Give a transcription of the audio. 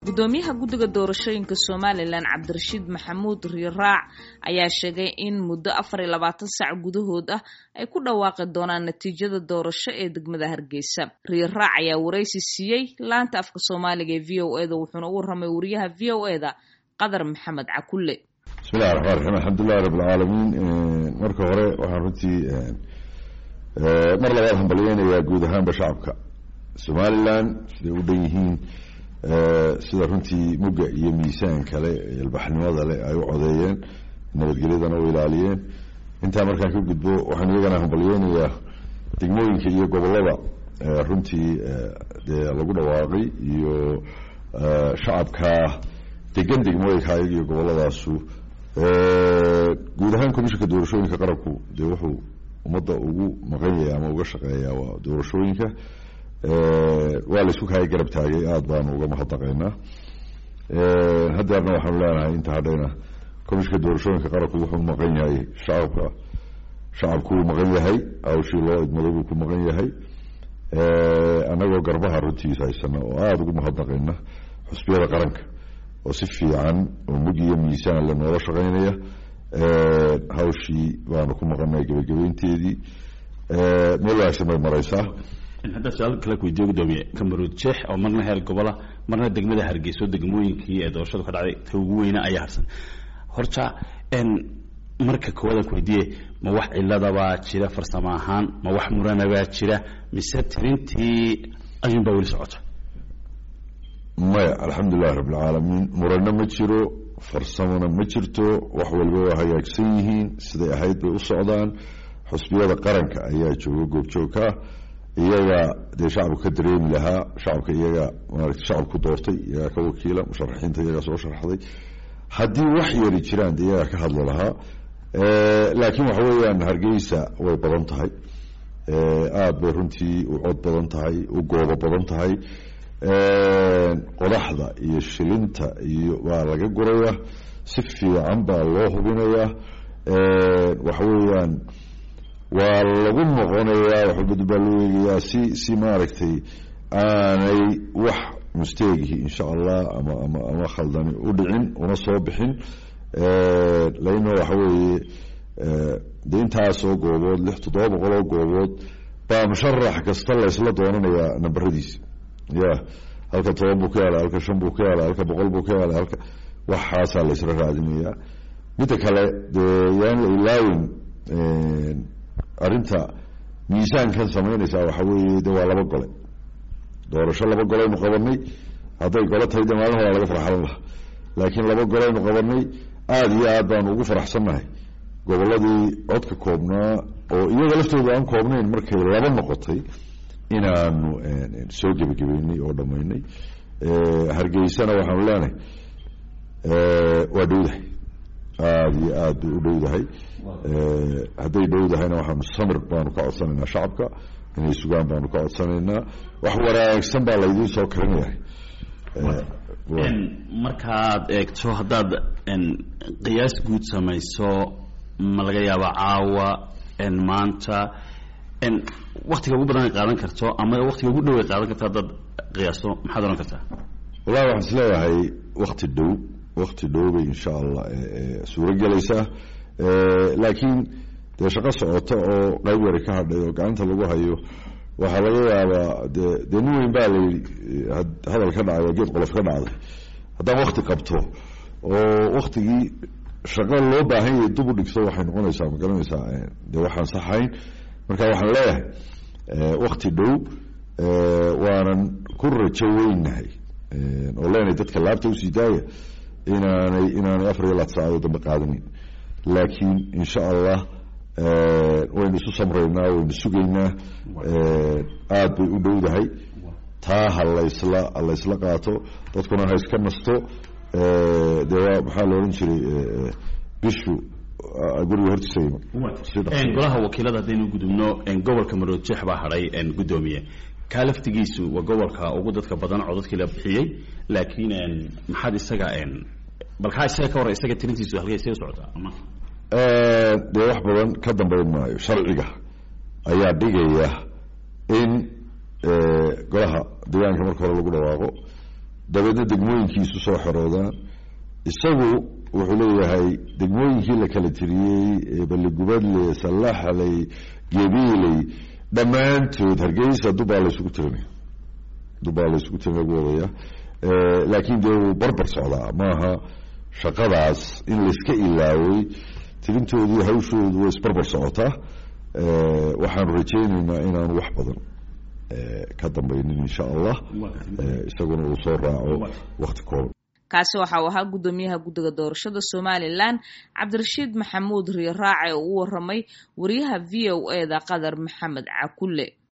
gudoomiyaha guddiga doorashooyinka somalilan cabdirashiid maxamuud riiraac ayaa sheegay in muddo afar iyo labaatan sac gudahood ah ay ku dhawaaqi doonaan natiijada doorasho ee degmada hargeysa riiraac ayaa waraysi siiyey laanta afka soomaaliga ee v o eda wuxuuna u warramay wariyaha v o eda qadar maxamed cakulle bismillahi raxmaan raxiim alxamdulilahi rabbilcaalamiin marka hore waxaan runtii mar labaad hambalyeynayaa guud ahaanba shacabka somalilan siday u dhan yihiin sida runtii mugga iyo miisaan kale ilbaxnimada leh ay u codeeyeen nabadgelyadana u ilaaliyeen intaa markaan ka gudbo waxaan iyagana hambalyeynayaa degmooyinka iyo gobollada runtii dee lagu dhawaaqay iyo shacabka degan degmooyinka ayaga iyo gobolladaasu guud ahaan commishinka doorashooyinka qarabku dee wuxuu ummadda ugu maqan yahay ama uga shaqeeyaa waa doorashooyinka waa la isku kaaya garab taagay aada baanu uga mahadnaqaynaa haddeerna waxaanu leenahay inta hadhayna commishinka doorashooyinka qarabku wuxuu maqan yahay shacabka shacabkuu maqan yahay hawshii loo idmado buu ku maqan yahay annagoo garbaha runtiisa haysana oo aada ugu mahadnaqayna xusbiyada qaranka oo si fiican oo mug iyo miisaan le noola shaqaynaya hawshii baanu ku maqanay gebagabeynteedii meel wanaagsan bay mareysaa haddaa su-aal kale ku weydiiyo gudoomiye kamaruud jeex oo marna heer gobola marna degmada hargeyso degmooyinkii ee doorashadu ka dhacday ta ugu weyna ayaa harsan horta marka koowaad ku weydiiye ma wax ciladabaa jira farsamo ahaan ma wax muranabaa jira mise tirintii ayuunbaa weli socota maya alxamdulilahi rabbilcaalamiin murano ma jiro farsamona ma jirto wax walba waa hagaagsan yihiin siday ahayd bay u socdaan xusbiyada qaranka ayaa jooga goobjoogkaa iyaga dee shacabka ka dareemi lahaa shacabka iyaga maarata shacabku doortay iyagaa ka wakiila musharaxiinta iyagaa soo sharxday haddii wax yari jiraan de iyagaa ka hadli lahaa laakiin waxa weeyaan hargeysa way badan tahay aada bay runtii u cod badan tahay u goobo badan tahay qodaxda iyo shilinta iyo waa laga guraya si fiican baa loo hubinayaa waxa weeyaan waa lagu noqonayaa waxbad baa loo eegayaa si si maaragtay aanay wax musteegihi insha allah ama ama ama khaldani u dhicin una soo bixin laino waxa weeye de intaasoo goobood lix toddoba boqol oo goobood baa musharax kasta laysla doonanayaa nambaradiisa ya halka toban buu ka helay halka shan buu ka helay halka boqol buu ka helay halka waxaasaa laysla raadinayaa midda kale dee yaan la ilaawin arrinta miisaankan samaynaysaa waxa weeye de waa laba gole doorasho laba golaynu qabanay hadday golo tahay de maalin horaa laga farxalan lahaa laakiin laba golaynu qabanay aada iyo aad baanu ugu faraxsannahay gobolladii codka koobnaa oo iyaga laftooda aan koobnayn markay laba noqotay inaanu soo gebagabeynay oo dhammaynay hargeysana waxaanu leenahay waa dhowdahay aada iyo aad bay u dhowdahay hadday dhowdahayna waxaanu samir baanu ka codsanaynaa shacabka inay sugaan baanu ka codsanaynaa wax wanaagsan baa laydiin soo karinayahay markaad eegto haddaad qiyaas guud samayso ma laga yaaba caawa maanta waktiga ugu badan ay qaadan karto ama waktiga ugu dhow ay qaadan karto haddaad qiyaasto maxaad ohan kartaa wallahi waxaan is leeyahay wakti dhow wakti dhow bay insha allah suuro gelaysaa laakiin dee shaqo socota oo qayb yari ka hadhay oo gacanta lagu hayo waxaa laga yaabaa de dee nin weyn baa layidhi hadal ka dhacay oo geed qolof ka dhacday haddaan wakti qabto oo waktigii shaqo loo baahan yahay dub u dhigto waxay noqonaysaa ma garanaysaa dee waxaan saxayn marka waxaan leeyahay wakti dhow waanan ku rajo weynahay oo leenahay dadka laabta usii daaya inaanay inaanay afar iyo laad saacadood dambe qaadanin laakiin insha allah waynu isu samraynaa waynu sugaynaa aada bay u dhowdahay taa ha laysla ha laysla qaato dadkuna ha iska nasto dee waa maxaa la odhan jiray bishu guriga hortiisa golaha wakiilada haddaynu gudubno gobolka maroodjeex baa hadhay guddoomiye kaa laftigiisu waa gobolka ugu dadka badan codadkii la bixiyey laakiin maxaad isaga bal kaa isaga ka hor isaga tirintiisu halkay see socotaa dee wax badan ka dambayn maayo sharciga ayaa dhigaya in golaha deegaanka marka hore lagu dhawaaqo dabeedna degmooyinkiisu soo xeroodaan isagu wuxuu leeyahay degmooyinkii la kala tiriyey balligubadle sallaxley gebiiley dhammaantood hargeysa dubaa la isugu tirinaya dubaa la isugu tirin lagu wadaya laakiin dee wuu barbar socdaa maaha shaqadaas in layska ilaaway tirintoodii hawshoodu way isbarbar socotaa waxaanu rajaynaynaa inaanu wax badan ka dambaynin insha allah isaguna uu soo raaco wakti kooban kaasi waxa uu ahaa guddoomiyaha guddiga doorashada somalilan cabdirashiid maxamuud riiraace oo u waramay wariyaha v o e da qadar maxamed cakulle